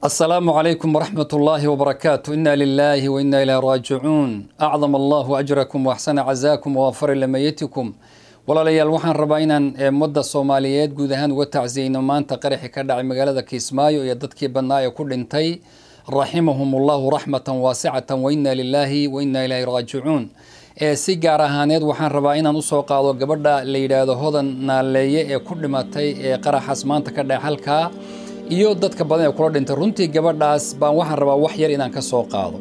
السلام عليكم ورحمة الله وبركاته إنا لله وإنا إليه راجعون أعظم الله أجركم وأحسن عزاكم ووفر لميتكم walaalayaal waxaan rabaa inaan ummadda soomaaliyeed guud ahaan uga tacsiyeyno maanta qaraxi ka dhacay magaalada kiismaayo iyo dadkii badnaa ee ku dhintay raximahum ullahu raxmatan waasicatan wa inna lilaahi wa inna ilayhi raajicuun si gaar ahaaneed waxaan rabaa inaan usoo qaado gabadha la yidhaahdo hodan naaleeye ee ku dhimatay ee qaraxaas maanta ka dhaca halkaa iyo dadka badan ee kula dhintay runtii gabadhaas baan waxaan rabaa wax yar inaan ka soo qaado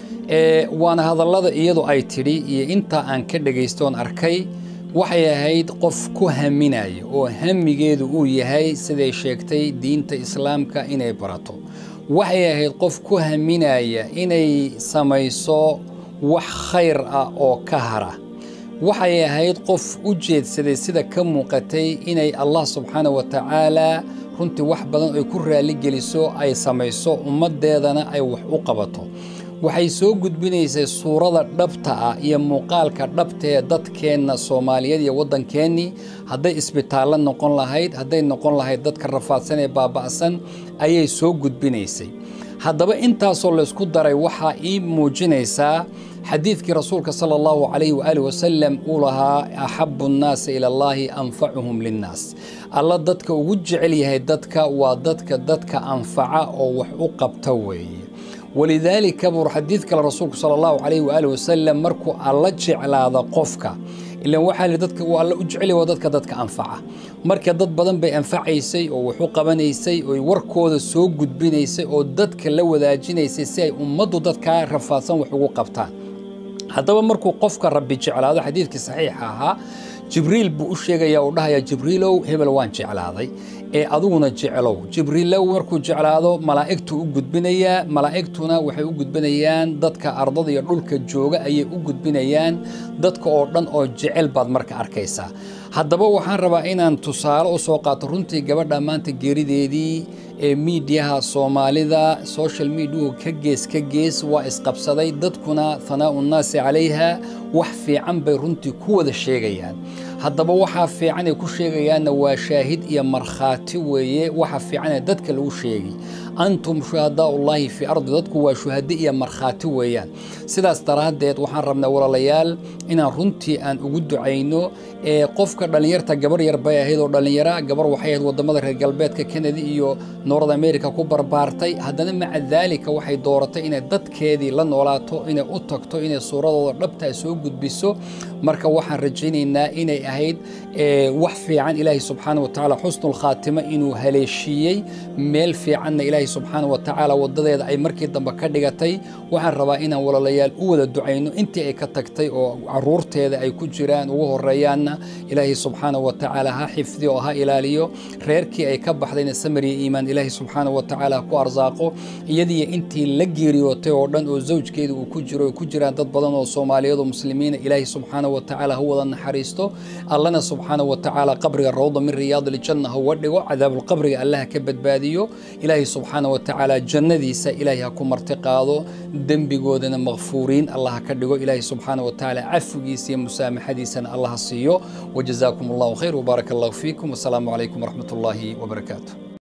waana hadallada iyadu ay tidhi iyo inta aan ka dhagaystoon arkay waxay ahayd qof ku haminaya oo hamigeedu uu yahay siday sheegtay diinta islaamka inay barato waxay ahayd qof ku haminaya inay samayso wax khayr ah oo ka hara waxay ahayd qof u jeedsaday sida ka muuqatay inay allah subxaana wa tacaala runtii wax badan ay ku raalligeliso ay samayso ummaddeedana ay wax u qabato waxay soo gudbinaysay suurada dhabta ah iyo muuqaalka dhabta ee dadkeenna soomaaliyeed iyo waddankeennii hadday isbitaallo noqon lahayd hadday noqon lahayd dadka rafaadsan ee baaba'san ayay soo gudbinaysay haddaba intaasoo laysku daray waxaa ii muujinaysaa xadiidkii rasuulka sala allahu calayhi waaalih wasalam uu lahaa axabu nnaasi ila allaahi anfacuhum linnaas alla dadka ugu jecel yahay dadka waa dadka dadka anfaca oo wax u qabta weeye walidaalika buu xadiid kale rasuulku sala allahu calayhi waaalih wasalam markuu alla jeclaada qofka ilan waxaa li dadka uu alla u jecel waa dadka dadka anfaca marka dad badan bay anfacaysay oo wax u qabanaysay oo warkooda soo gudbinaysay oo dadka la wadaajinaysay si ay ummaddu dadkaa rafaadsan wax ugu qabtaan haddaba markuu qofka rabbi jeclaado xadiidkii saxiixa ahaa jibriil buu u sheegayaa uu dhahayaa jibriilow hebel waan jeclaaday ee adiguna jeclow jibriilow markuu jeclaado malaa'igtuu u gudbinayaa malaa'igtuna waxay u gudbinayaan dadka ardada iyo dhulka jooga ayay u gudbinayaan dadka oo dhan oo jecel baad marka arkaysaa haddaba waxaan rabaa inaan tusaale u soo qaato runtii gabadha maanta geerideedii ee miidiyaha soomaalida social mediahu ka gees ka gees waa isqabsaday dadkuna hanaa'u nnaasi calayha wax fiican bay runtii ku wada sheegayaan haddaba waxaa fiican ay ku sheegayaanna waa shaahid iyo markhaati weeye waxa fiican ee dadka lagu sheegi antum shuhadaaullaahi fii ardi dadku waa shuhado iyo markhaati weeyaan sidaas daraaddeed waxaan rabnaa walaalayaal inaan runtii aan ugu ducayno ee qofka dhallinyarta gabar yar bay ahayd oo dhallinyara gabar waxay ahayd waddamada reer galbeedka kanada iyo north america ku barbaartay haddana maca daalika waxay dooratay inay dadkeedii la noolaato inay u tagto inay suuradooda dhabtaa soo gudbiso marka waxaan rajaynaynaa inay ahayd wax fiican ilaahay subxaana wa tacaala xusnulkhaatima inuu haleeshiiyey meel fiicanna ilaahay subxaana wa tacaala wadadeeda ay markii dambe ka dhigatay waxaan rabaa inaan walaalayaal u wada ducayno intii ay ka tagtay oo caruurteeda ay ku jiraan ugu horeeyaanna ilaahay subxaana wa tacaala ha xifdiyo oo ha ilaaliyo reerkii ay ka baxdayna samariya iimaan ilaahay subxaana wa tacaala ha ku arsaaqo iyadiiyo intii la geeriyootay oo dhan oo zawjkeeda uu ku jiro ay ku jiraan dad badan oo soomaaliyeed oo muslimiina ilaahay subxaana wa tacaala ha wada naxariisto allana subxaana wa tacaala qabriga rawda min riyaad iljanna ha uga dhigo cadaabulqabriga allaha ka badbaadiyo ilaahay subxaana wa tacaala jannadiisa ilaahay ha ku marti qaado dembigoodana makfuuriin allah ha ka dhigo ilaahay subxaana wa tacaala cafigiisa iyo musaamaxadiisana allah ha siiyo wajazaakum allahu khayr wbaaraka allahu fiikum wasalaamu calaykum waraxmat ullaahi wabarakaatu